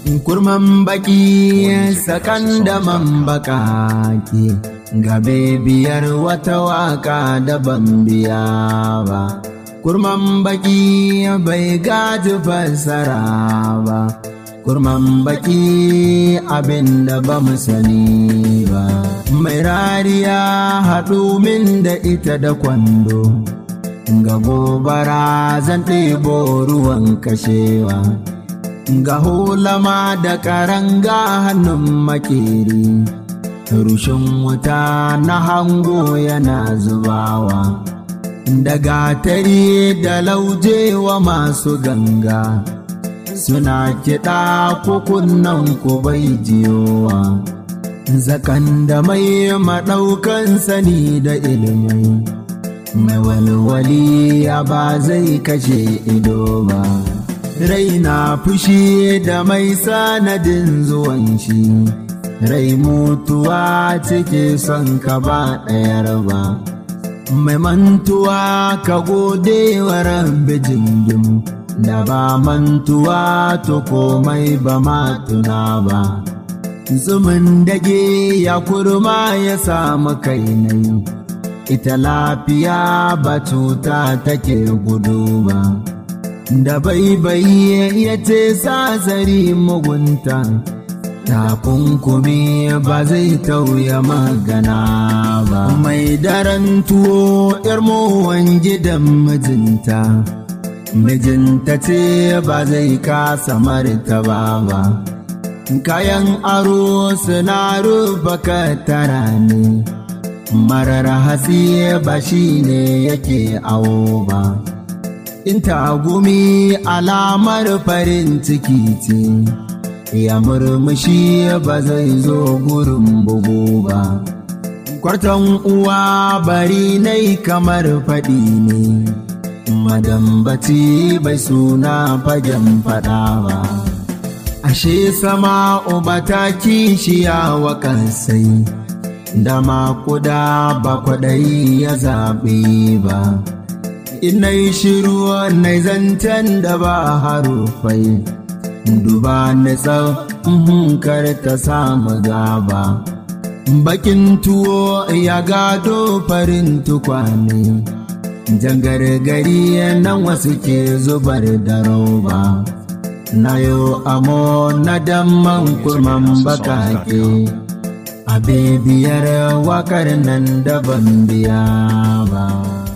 kurman baki sakan da man bakaki gabe biyar wata waka da ban biya ba kurman baki bai gaji fassara ba kurman baki abin da ba mu sani ba mai rariya haɗu min da ita da kwando ga gobara zan ɗebo ruwan kashewa ga hulama da karanga hannun makeri rushin wuta na hango yana zubawa da gatari da laujewa masu ganga suna kiɗa kukunan ku bai jiyowa zakan da mai maɗaukan sani da ilimai mai walwali ya ba zai kashe ido ba raina fushi da mai sanadin zuwan shi rai mutuwa cike son ka ba ɗayar ba mai mantuwa ka gode wa rabbi jingim da ba mantuwa to komai ba ma tuna ba zumin dage ya kurma ya samu kainai ita lafiya ba cuta take gudu ba da baibayi ya ce zari mugunta takunkumi ba zai tauya magana ba mai daren tuwo mowan gidan mijinta mijinta ce ba zai kasa martaba ba kayan aro suna rufa katara ne marar hasi ba shi ne yake awo ba in tagumi alamar farin ciki ce ya murmushi ba zai zo gurin bugu ba kwartan uwa bari nai kamar faɗi ne madambaci bai suna fagen faɗa ba ashe sama uba ta kishiya wa kansai da makuda ba kwaɗayi ya zaɓe ba inai shiru nai zancen da ba harufai duba nisa kar ta samu gaba bakin tuwo ya gado farin tukwane jangargari nan wasu ke zubar da roba na yo amo na damman kurman bakake a bibiyar wakar nan daban biya ba